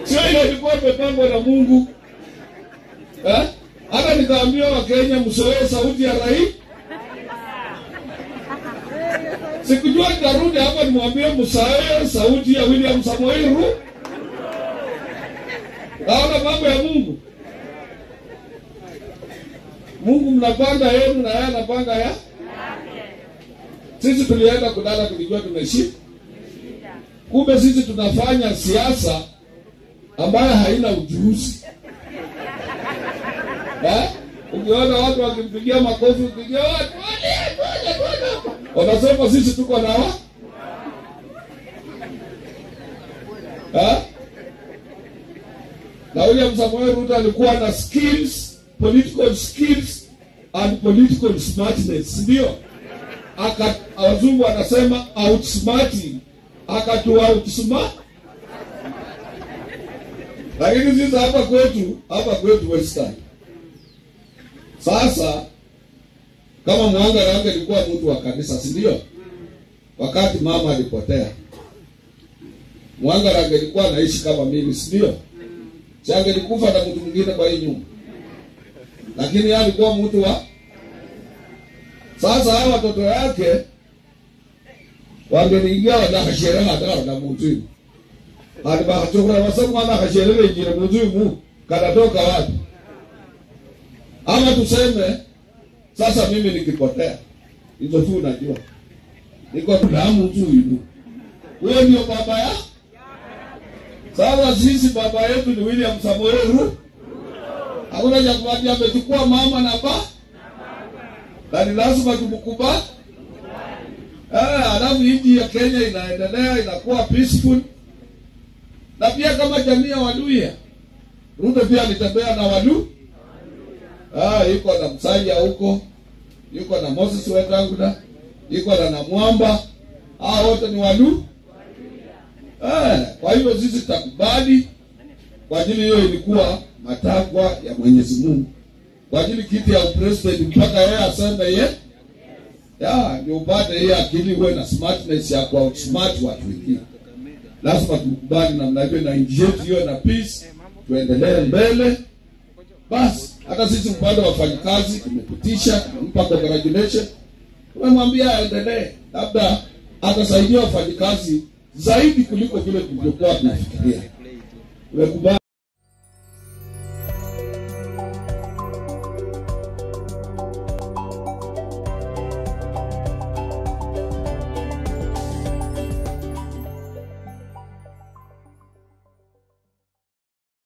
sio ile ilikuwa imepangwa na Mungu eh? Hata nikaambia Wakenya msoee sauti ya rais. Sikujua nitarudi hapa nimwambie msaee sauti ya William Samoei Ruto. Naona mambo ya Mungu. Mungu mnapanga yenu na yeye anapanga ya sisi tulienda kulala tulijua tumeshinda. Kumbe sisi tunafanya siasa ambayo haina ujuzi. Eh? Ukiona watu wakimpigia makofi, ukipigia watu wanasema sisi tuko na wa eh? Na William Samoei Ruto alikuwa na skills, political skills and political smartness, ndio aka wazungu wanasema outsmarting, akatua outsmart. Lakini sisi hapa kwetu, hapa kwetu Western, sasa kama Mwanga Range alikuwa mtu wa kanisa, si ndio? Wakati mama alipotea, Mwanga Range alikuwa anaishi kama mimi, si ndio? Si angelikufa na mtu mwingine kwa hii nyumba, lakini yeye alikuwa mtu wa sasa hawa watoto yake wangeniingia wanakasherehe hata na mtu hadi bakachokora wasema wana kasherehe injile mtu kanatoka wapi? Ama tuseme sasa mimi nikipotea, hizo tu unajua, niko damu tu hivi, huyo ndio baba ya sasa. Sisi baba yetu ni William Samoei Ruto, hakuna cha kumwambia, amechukua mama na ba na ni lazima tumkubali. Eh, alafu nchi ya Kenya inaendelea inakuwa peaceful, na pia kama jamii ya Waluhya, Ruto pia alitembea na Walu ah, yuko na Msalia huko, yuko na Moses Wetangula, yuko na Namwamba, hao wote ni Walu eh. Kwa hivyo sisi tutakubali kwa ajili hiyo, ilikuwa matakwa ya Mwenyezi Mungu kwa ajili kiti ya upresident mpaka yeye aseme ye ya ndio upate hiyo akili, uwe na smartness ya kwa smart watu wengine. Lazima tukubali namna hiyo, na nchi yetu hiyo na peace, tuendelee mbele. Basi hata sisi upande wa wafanyikazi tumepitisha, tumempa congratulation, tumemwambia aendelee, labda atasaidia wafanyikazi zaidi kuliko vile tulivyokuwa tunafikiria. Tumekubali.